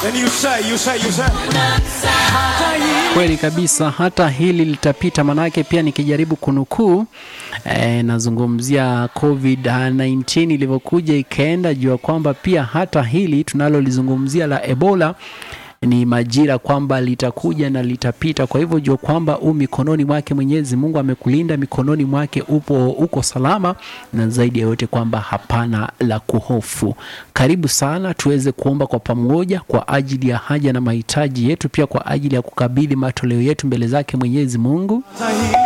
Then you say, you say, you say. Hata hili Kweli kabisa, hata hili litapita. Manake pia nikijaribu kunukuu eh, nazungumzia COVID-19 ilivyokuja ikaenda, jua kwamba pia hata hili tunalolizungumzia la Ebola ni majira kwamba litakuja na litapita. Kwa hivyo jua kwamba u mikononi mwake Mwenyezi Mungu amekulinda, mikononi mwake upo uko salama, na zaidi ya yote kwamba hapana la kuhofu. Karibu sana tuweze kuomba kwa pamoja kwa ajili ya haja na mahitaji yetu, pia kwa ajili ya kukabidhi matoleo yetu mbele zake Mwenyezi Mungu hata hili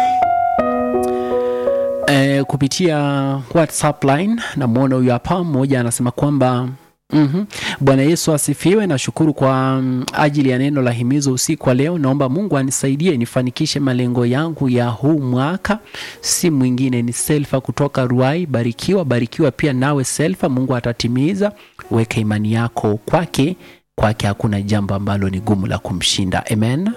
eh, kupitia WhatsApp line. Namwona huyu hapa, mmoja anasema kwamba Mhm. Bwana Yesu asifiwe. Nashukuru kwa mm, ajili ya neno la himizo usiku wa leo. Naomba Mungu anisaidie nifanikishe malengo yangu ya huu mwaka. Si mwingine ni Selfa kutoka Ruai. Barikiwa, barikiwa pia nawe Selfa, Mungu atatimiza. Weka imani yako kwake, kwake hakuna jambo ambalo ni gumu la kumshinda. Amen.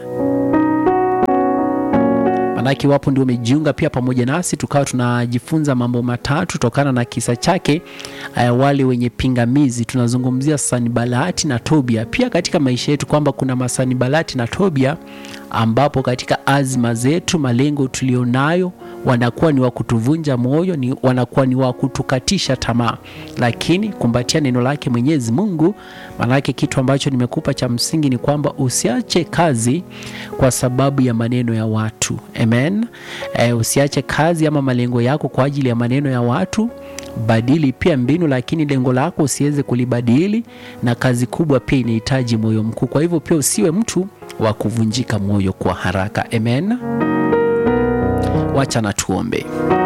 Manake iwapo ndio umejiunga pia pamoja nasi, tukawa tunajifunza mambo matatu tokana na kisa chake. Uh, wale wenye pingamizi, tunazungumzia Sanibalati na Tobia, pia katika maisha yetu kwamba kuna masanibalati na Tobia ambapo katika azma zetu, malengo tulionayo wanakuwa ni wa kutuvunja moyo, ni wanakuwa ni wa kutukatisha tamaa, lakini kumbatia neno lake Mwenyezi Mungu. Maanake kitu ambacho nimekupa cha msingi ni kwamba usiache kazi kwa sababu ya maneno ya watu. Amen. E, usiache kazi ama malengo yako kwa ajili ya maneno ya watu. Badili pia mbinu, lakini lengo lako usiweze kulibadili, na kazi kubwa pia inahitaji moyo mkuu. Kwa hivyo pia usiwe mtu wa kuvunjika moyo kwa haraka. Amen. Wacha na tuombe.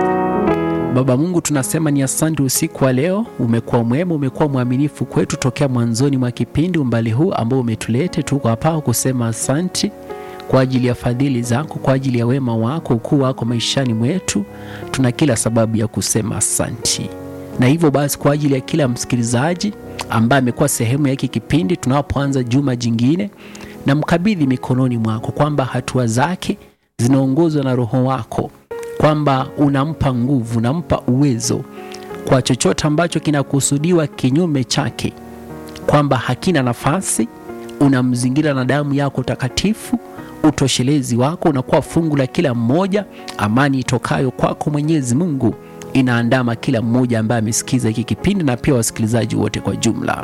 Baba Mungu, tunasema ni asante usiku wa leo. Umekuwa mwema, umekuwa mwaminifu kwetu tokea mwanzoni mwa kipindi, umbali huu ambao umetulete. Tuko hapa kusema asante kwa ajili ya fadhili zako, kwa ajili ya wema wako, ukuu wako maishani mwetu. Tuna kila sababu ya kusema asanti, na hivyo basi, kwa ajili ya kila msikilizaji ambaye amekuwa sehemu ya hiki kipindi, tunapoanza juma jingine, na mkabidhi mikononi mwako kwamba hatua zake zinaongozwa na Roho wako kwamba unampa nguvu, unampa uwezo kwa chochote ambacho kinakusudiwa kinyume chake, kwamba hakina nafasi. Unamzingira na damu yako takatifu, utoshelezi wako unakuwa fungu la kila mmoja. Amani itokayo kwako Mwenyezi Mungu inaandama kila mmoja ambaye amesikiza hiki kipindi na pia wasikilizaji wote kwa jumla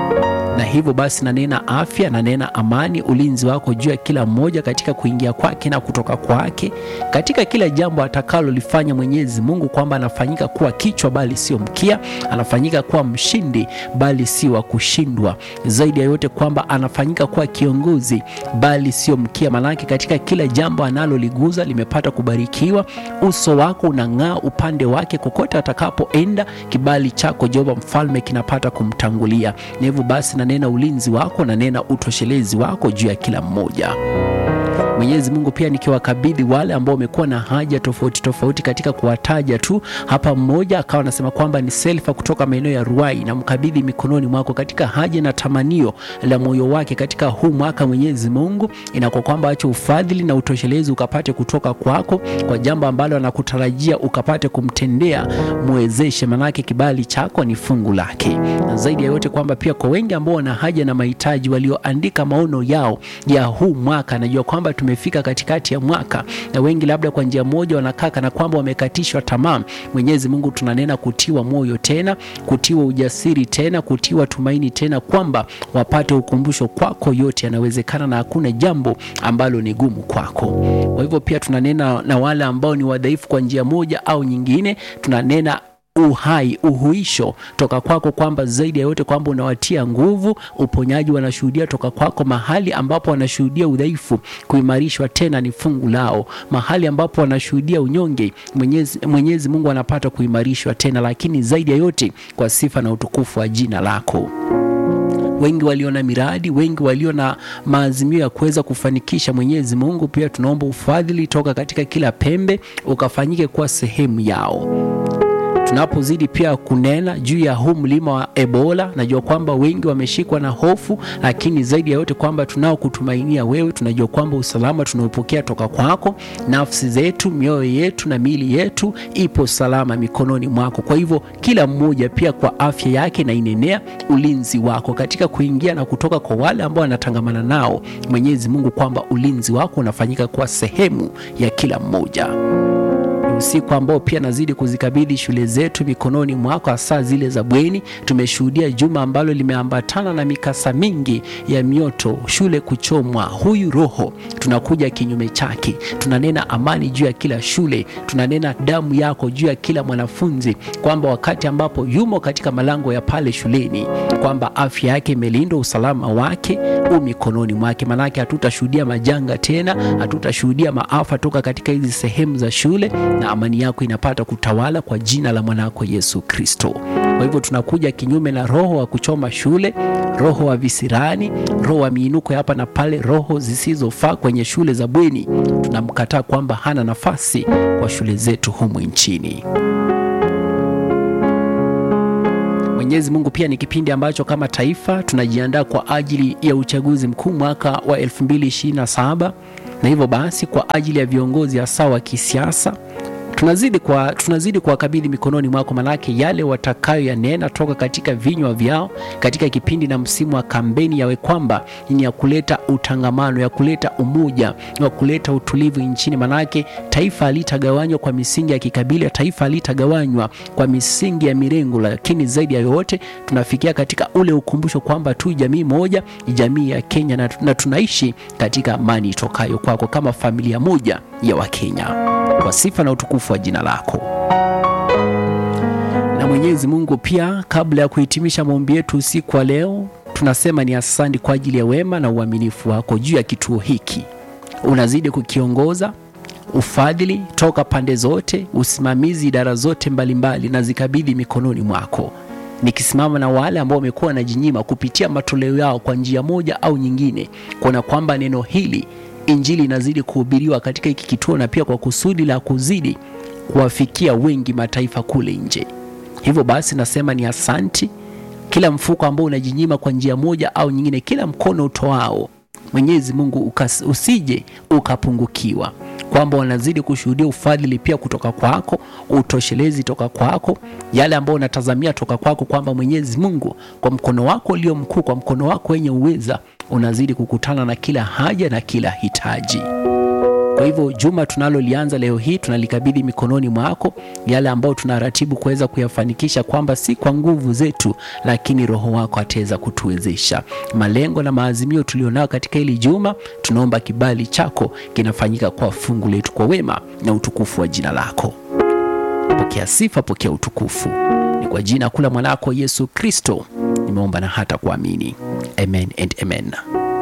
na hivyo basi nanena afya, nanena amani, ulinzi wako juu ya kila mmoja katika kuingia kwake na kutoka kwake, katika kila jambo atakalolifanya Mwenyezi Mungu, kwamba anafanyika kuwa kichwa bali sio mkia, anafanyika kuwa mshindi bali si wa kushindwa. Zaidi ya yote kwamba anafanyika kuwa kiongozi bali sio mkia, manake katika kila jambo analoliguza limepata kubarikiwa. Uso wako unang'aa upande wake, kokote atakapoenda, kibali chako Jehova Mfalme kinapata kumtangulia, na hivyo basi nanena ulinzi wako, nanena utoshelezi wako juu ya kila mmoja. Mwenyezi Mungu, pia nikiwakabidhi wale ambao wamekuwa na haja tofauti tofauti katika kuwataja tu hapa, mmoja akawa anasema kwamba ni Selfa kutoka maeneo ya Ruai, na mkabidhi mikononi mwako katika haja na tamanio la moyo wake katika huu mwaka. Mwenyezi Mungu, inakuwa kwamba acha ufadhili na utoshelezi ukapate kutoka kwako kwa jambo ambalo anakutarajia ukapate kumtendea, mwezeshe, manake kibali chako ni fungu lake, na zaidi ya yote kwamba pia kwa wengi ambao wana haja na mahitaji walioandika maono yao ya huu mwaka, najua kwamba tumefika katikati ya mwaka na wengi labda kwa njia moja wanakaa kana kwamba wamekatishwa tamaa. Mwenyezi Mungu, tunanena kutiwa moyo tena, kutiwa ujasiri tena, kutiwa tumaini tena, kwamba wapate ukumbusho kwako, yote yanawezekana na hakuna jambo ambalo ni gumu kwako. Kwa hivyo pia tunanena na wale ambao ni wadhaifu kwa njia moja au nyingine, tunanena uhai uhuisho toka kwako, kwamba zaidi ya yote kwamba unawatia nguvu, uponyaji wanashuhudia toka kwako. Mahali ambapo wanashuhudia udhaifu, kuimarishwa tena ni fungu lao. Mahali ambapo wanashuhudia unyonge, Mwenyezi, Mwenyezi Mungu anapata kuimarishwa tena, lakini zaidi ya yote kwa sifa na utukufu wa jina lako wengi walio na miradi, wengi walio na maazimio ya kuweza kufanikisha. Mwenyezi Mungu, pia tunaomba ufadhili toka katika kila pembe ukafanyike kuwa sehemu yao tunapozidi pia kunena juu ya huu mlima wa Ebola. Najua kwamba wengi wameshikwa na hofu, lakini zaidi ya yote kwamba tunao kutumainia wewe. Tunajua kwamba usalama tunaopokea toka kwako, nafsi zetu, mioyo yetu na miili yetu ipo salama mikononi mwako. Kwa hivyo kila mmoja pia kwa afya yake na inenea ulinzi wako katika kuingia na kutoka kwa wale ambao wanatangamana nao, Mwenyezi Mungu, kwamba ulinzi wako unafanyika kwa sehemu ya kila mmoja usiku ambao pia nazidi kuzikabidhi shule zetu mikononi mwako, hasa zile za bweni. Tumeshuhudia juma ambalo limeambatana na mikasa mingi ya mioto, shule kuchomwa. Huyu Roho tunakuja kinyume chake, tunanena amani juu ya kila shule, tunanena damu yako juu ya kila mwanafunzi, kwamba wakati ambapo yumo katika malango ya pale shuleni, kwamba afya yake imelindwa, usalama wake u mikononi mwake. Manake hatutashuhudia majanga tena, hatutashuhudia maafa toka katika hizi sehemu za shule na amani yako inapata kutawala kwa jina la mwanako Yesu Kristo. Kwa hivyo tunakuja kinyume na roho wa kuchoma shule, roho wa visirani, roho wa miinuko hapa na pale, roho zisizofaa kwenye shule za bweni. Tunamkataa kwamba hana nafasi kwa shule zetu humu nchini. Mwenyezi Mungu, pia ni kipindi ambacho kama taifa tunajiandaa kwa ajili ya uchaguzi mkuu mwaka wa 2027 na hivyo basi kwa ajili ya viongozi hasa wa kisiasa tunazidi kwa tunazidi kuwakabidhi mikononi mwako, manake yale watakayo yanena toka katika vinywa vyao katika kipindi na msimu wa kampeni yawe kwamba ni ya kuleta utangamano, ya kuleta umoja, ya kuleta utulivu nchini. Manake taifa halitagawanywa kwa misingi ya kikabila, taifa halitagawanywa kwa misingi ya mirengo, lakini zaidi ya yote tunafikia katika ule ukumbusho kwamba tu jamii moja, jamii ya Kenya, na, na tunaishi katika amani itokayo kwako kama familia moja ya Wakenya kwa sifa na utukufu wa jina lako. Na Mwenyezi Mungu, pia kabla ya kuhitimisha maombi yetu usiku wa leo, tunasema ni asante kwa ajili ya wema na uaminifu wako juu ya kituo hiki. Unazidi kukiongoza, ufadhili toka pande zote, usimamizi idara zote mbalimbali, na zikabidhi mikononi mwako nikisimama na wale ambao wamekuwa wanajinyima kupitia matoleo yao kwa njia moja au nyingine, kuona kwamba neno hili Injili inazidi kuhubiriwa katika hiki kituo na pia kwa kusudi la kuzidi kuwafikia wengi mataifa kule nje. Hivyo basi nasema ni asanti, kila mfuko ambao unajinyima kwa njia moja au nyingine, kila mkono utoao, Mwenyezi Mungu ukas, usije ukapungukiwa, kwamba wanazidi kushuhudia ufadhili pia kutoka kwako, utoshelezi toka kwako, yale ambayo unatazamia toka kwako, kwamba Mwenyezi Mungu kwa mkono wako ulio mkuu, kwa mkono wako wenye uweza unazidi kukutana na kila haja na kila hitaji. Kwa hivyo juma tunalolianza leo hii tunalikabidhi mikononi mwako, yale ambayo tunaratibu kuweza kuyafanikisha, kwamba si kwa nguvu zetu, lakini Roho wako ataweza kutuwezesha. Malengo na maazimio tulionayo katika hili juma, tunaomba kibali chako kinafanyika kwa fungu letu, kwa wema na utukufu wa jina lako. Pokea sifa, pokea utukufu, ni kwa jina kula mwanako Yesu Kristo nimeomba na hata kuamini, amen and amen.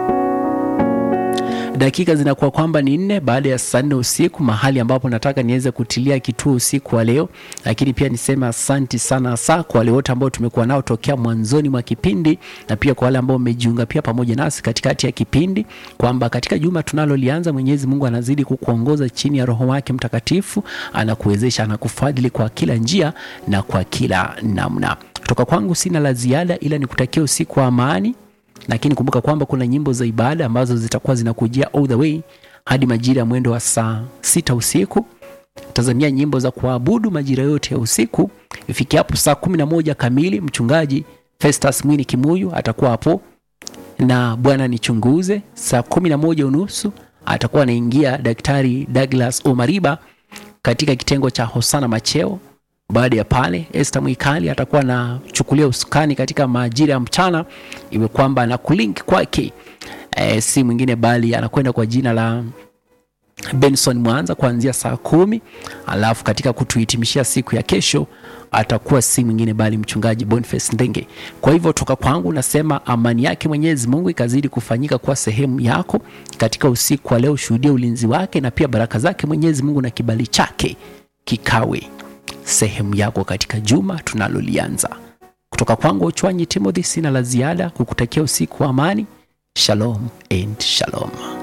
Dakika zinakuwa kwamba ni nne baada ya saa nne usiku, mahali ambapo nataka niweze kutilia kituo usiku wa leo. Lakini pia niseme asanti sana hasa kwa wale wote ambao tumekuwa nao tokea mwanzoni mwa kipindi, na pia kwa wale ambao wamejiunga pia pamoja nasi katikati ya kipindi, kwamba katika juma tunalolianza, Mwenyezi Mungu anazidi kukuongoza chini ya Roho wake Mtakatifu, anakuwezesha, anakufadhili kwa kila njia na kwa kila namna. Kutoka kwangu sina la ziada, ila nikutakia usiku wa amani lakini kumbuka kwamba kuna nyimbo za ibada ambazo zitakuwa zinakujia all the way hadi majira ya mwendo wa saa sita usiku. Tazamia nyimbo za kuabudu majira yote ya usiku. Ifikia hapo saa kumi na moja kamili, mchungaji Festus Mwini Kimuyu atakuwa hapo na Bwana nichunguze. Saa kumi na moja unusu atakuwa anaingia Daktari Douglas Omariba katika kitengo cha Hosana Macheo. Baada ya pale Esther Mwikali atakuwa anachukulia usukani katika majira ya mchana, iwe kwamba na kulink kwake e, si mwingine bali anakwenda kwa jina la Benson Mwanza kuanzia saa kumi. Alafu katika kutuhitimishia siku ya kesho atakuwa si mwingine bali mchungaji Boniface Ndenge. Kwa hivyo toka kwangu nasema amani yake Mwenyezi Mungu ikazidi kufanyika kwa sehemu yako katika usiku wa leo. Shuhudia ulinzi wake na pia baraka zake Mwenyezi Mungu na kibali chake kikawe sehemu yako katika juma tunalolianza. Kutoka kwangu Uchwanyi Timothy, sina la ziada kukutakia usiku wa amani. Shalom and shalom.